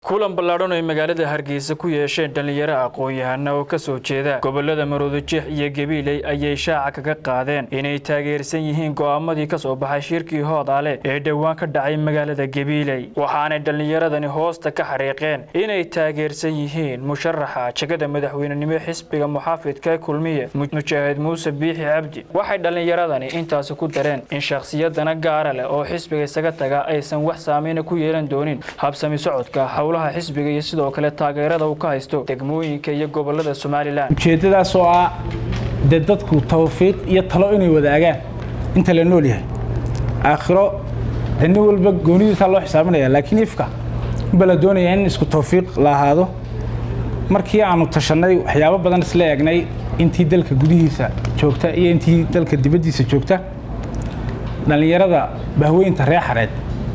kulan ballaadhan ay magaalada hargeysa ku yeesheen dhallinyaro aqoon-yahana oo kasoo jeeda gobolada maroodijeex iyo gabiiley ayay shaaca kaga qaadeen inay taageersan yihiin go'aamadii kasoo baxay shirkii hoodaale ee dhowaan ka dhacay magaalada gabiiley waxaanay dhallinyaradani hoosta ka xariiqeen inay taageersan yihiin musharaxa jegada madaxweynenimo xisbiga muxaafidka kulmiye mujaahid muuse biixi cabdi waxay dhallinyaradani intaasi ku dareen in shakhsiyadana gaara leh oo xisbiga isaga taga aysan wax saameyna ku yeelan doonin habsami socodka howlaha xisbiga iyo sidoo kale taageerada uu ka haysto degmooyinka iyo gobolada somalilan ujeeddadaas oo ah dee dadku tawfiiq iyo talo inay wadaagaan inta la nool yahay aakhiro dee nin walba goonidiisaa loo xisaabinaya laakiin ifka unba la doonaya in isku tawfiiq la ahaado markii aanu tashannay waxyaabo badan isla eegnay intii dalka gudihiisa joogta iyo intii dalka dibaddiisa joogta dhallinyarada bahweynta reer xareed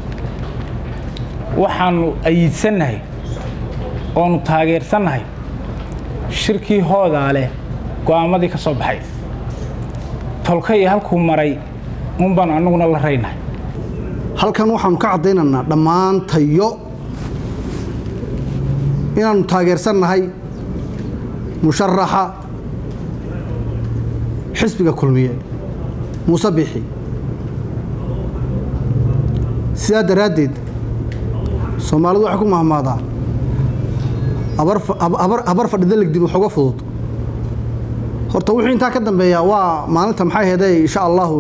waxaanu ayiidsannahay oonu taageersannahay shirkii hoodaale go'aamadii ka soo baxay tolka iyo halkuu maray uun baanu annaguna la raynahay halkan waxaanu ka caddaynaynaa dhammaan tayo inaannu taageersannahay musharaxa xisbiga kulmiye muuse biixi sidaa daraaddeed soomaalidu waxay ku mahmaadaa abar fadhida legdin waxuga fudud horta wuxuu intaa ka dambeeyaa waa maalinta maxay heedee insha allahu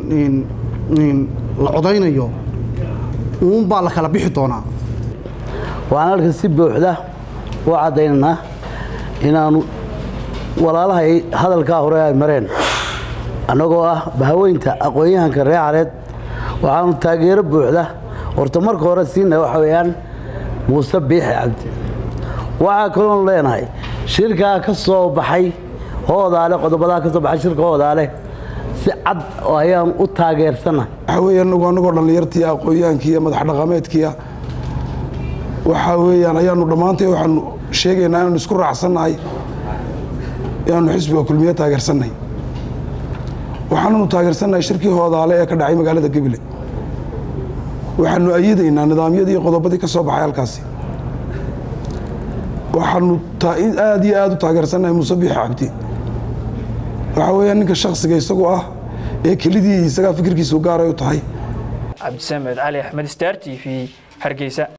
la codaynayo uun baa la kala bixi doonaa waxaan halkan si buuxda u caddaynaynaa inaanu walaalaha hadalkaa hore ay mareen annagoo ah bahaweynta aqoon-yahanka reer careed waxaanu taageero buuxda horta marka hore siina waxa weeyaan muuse biixi cabdi waxaa kaloon leenahay shirkaa ka soo baxay hoodaale qodobadaa ka soo baxay shirka hoodaale si cad oo ayaan u taageersannahay waxaa weeye anagu annagoo dhallinyartii aqoon-yahankii iyo madax dhaqameedkiia waxaa weeyaan ayaanu dhammaantay waxaanu sheegaynaa inaanu isku raacsannahay inaanu xisbiga kulmiye taageersannahay waxaananu taageersannahay shirkii hoodaale ee ka dhacay magaalada gebile waxaanu ayidaynaa nidaamyadii iyo qodobadii ka soo baxay halkaasi waxaanu aad iyo aad u taageersannahay muuse biixi cabdi waxaa weeyaan ninka shaksiga isagu ah ee kelidii isagaa fikirkiisu gaaray u tahay cabdisamed cali axmed star t v hargeysa